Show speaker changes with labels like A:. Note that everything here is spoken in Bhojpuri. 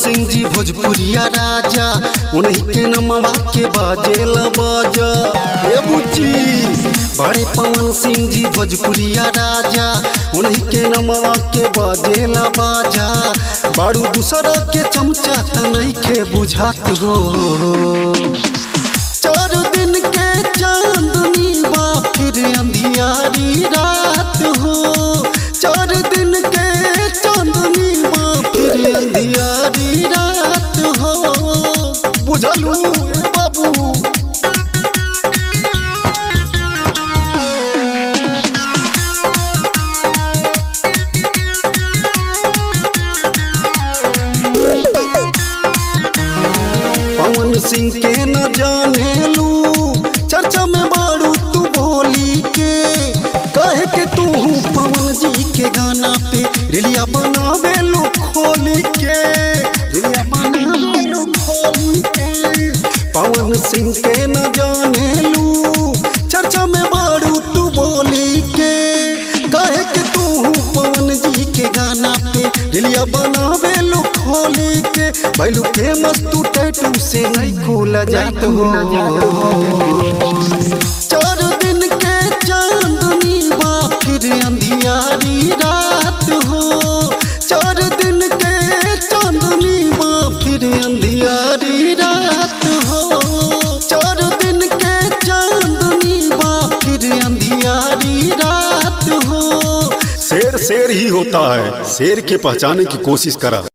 A: सिंह जी भोजपुरिया राजा उन्हीं के नमवा के बाजेल बाजा ए बुच्ची बड़े पवन सिंह जी भोजपुरिया राजा उन्हीं के नमवा के बाजेल बाजा बारू दूसरा के चमचा त नहीं के बुझात हो चार दिन के चांदनी बा फिर अंधियारी रात हो चार दिन के चांदनी बा फिर अंधियारी रात हो बुझलू ए बाबू पवन सिंह के न जाने लू चर्चा में बारू तू बोली के कहे के तू पवन जी के गाना पे रिलिया बनावे लो खोली के रिलिया बनावे लो खोली के पवन सिंह के न जाने लू चर्चा में बारू तू बोली के कहे के तू पवन जी के गाना पे रिलिया बनावे लो खोली के बैलू के मस्तू टैटू से नहीं खोला जात हो चार दिन के चांदनी बा फिर अंधियारी रात हो चार दिन के चांदनी बा फिर अंधियारी रात हो चार दिन के चांदनी बा फिर अंधियारी रात हो
B: शेर शेर ही होता है शेर के पहचाने की कोशिश करा